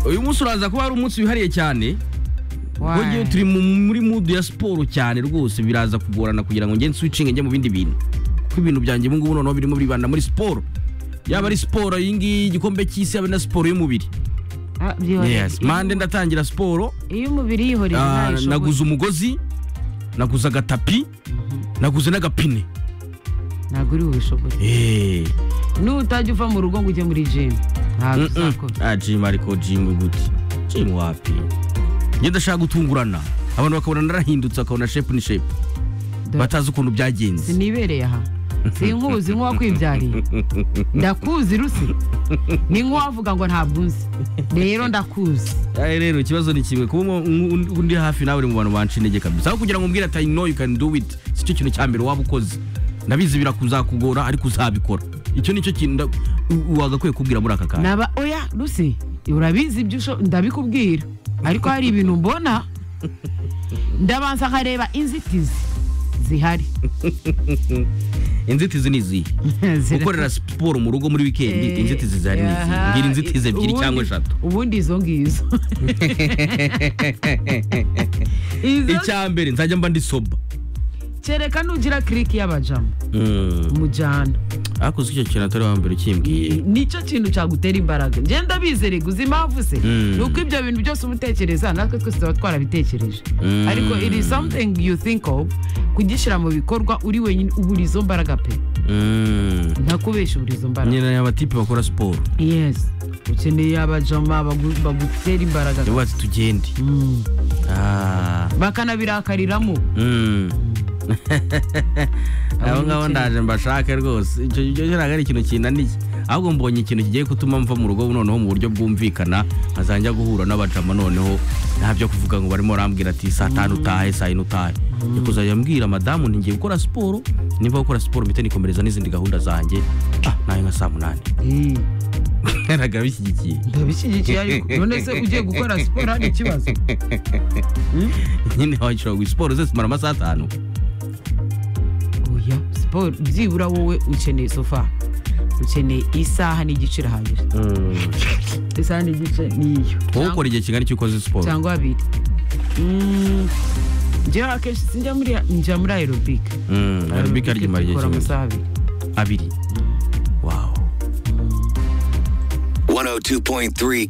uyu munsi uraza kuba ari umunsi wihariye cyane kuko ngewe turi mu- muri mudu ya siporo cyane rwose biraza kugorana kugira ngo ngende nsubicinge njye mu bindi bintu kuko ibintu byanjye ubu ngubu noneho birimo biribanda muri siporo yaba ari siporo iyi ngiyi y'igikombe cy'isi yaba na siporo y'umubiri Ah, byihorere. yes mande ndatangira siporo iyo umubiri yihoreje Ah, ntayo naguze ushoboye umugozi naguze agatapi naguze n'agapine ntabwo uri bubishobore Eh, nutajya uva mu rugo ngo ujye muri jimu ntabwo mm-mm. uzakora Ah, Jim ariko Jim gute Jim wapi njye ndashaka gutungurana abantu bakabona narahindutse bakabona shepu ni shepu Dore. batazi ukuntu byagenze sinibereye aha sinkuzi nk'uwakwibyariye ndakuzi rusi ni nk'uwavuga ngo ntabwo unzi rero ndakuzi Aye rero ikibazo ni kimwe kuba umu- un- undi hafi nawe uri mu bantu banca intege kabisa aho kugira ngo umbwire ati I know you can do it si cyo kintu cya mbere waba ukoze ndabizi birakuzakugora ariko uzabikora icyo ni cyo kintu nda- u- wagakwiye kubwira muri aka kanya naba oya rusi urabizi ibyo usho- ndabikubwira ariko hari ibintu mbona ndabanza nkareba inzitizi zihari inzitizi ni izihe Zira- gukorera siporo mu rugo muri wikendi Eh, inzitizi zihari ni izihe aha, ngira inzitizi ebyiri ubundi- cyangwa eshatu ubundi izo ngizo Izo- icya mbere nzajya mba ndi soba kereka nugira kiriki y'abajama umujyana akoze icyo kintu atari wa mbere ukimbwiye nicyo kintu cyagutera imbaraga ngenda bizere guza impamvu se Mm. ni uko ibyo bintu byose uba utekereza natwe twese tuba twarabitekereje Mm. ariko it is something you think of kugishyira mu bikorwa uri wenyine ubura izo mbaraga pe Mm. ntakubesha ubura izo mbaraga nyina abatipe bakora siporo yes ukeneye abajama bagu- bagutera imbaraga niba bati tugende Mm. Ah. bakanabirakariramo Mm. abo ngabo ndaje mbashake rwose icyo icyo cyo ntabwo ari ikintu kinaniye ahubwo mbonye ikintu kigiye gutuma mva mu rugo noneho mu buryo bwumvikana nkazajya guhura n'abajama noneho nta byo kuvuga ngo barimo barambwira ati saa tanu utahe saa yine utahe Njya kuzajya mbwira madamu nti ngiye gukora siporo nimba gukora siporo mpite nikomereza n'izindi gahunda zanjye ah nawe nka saa munani Eh, naraga bishyigikiye ndabishyigikiye ariko none se ugiye gukora siporo hari ikibazo nyine washobora gukora siporo zose zimara amasaha atanu oya siporo byibura wowe ukeneye sofa ukeneye isaha n'igice irahagije isaha n'igice niyo wowe ukora igihe kingana icyo ukoze siporo cyangwa abiri Mm, njyewe akenshi sinjya muri njya muri aerobic Mm, aerobic hari igihe imara igihe dukora kingana amasaha abiri abiri wawu 102.3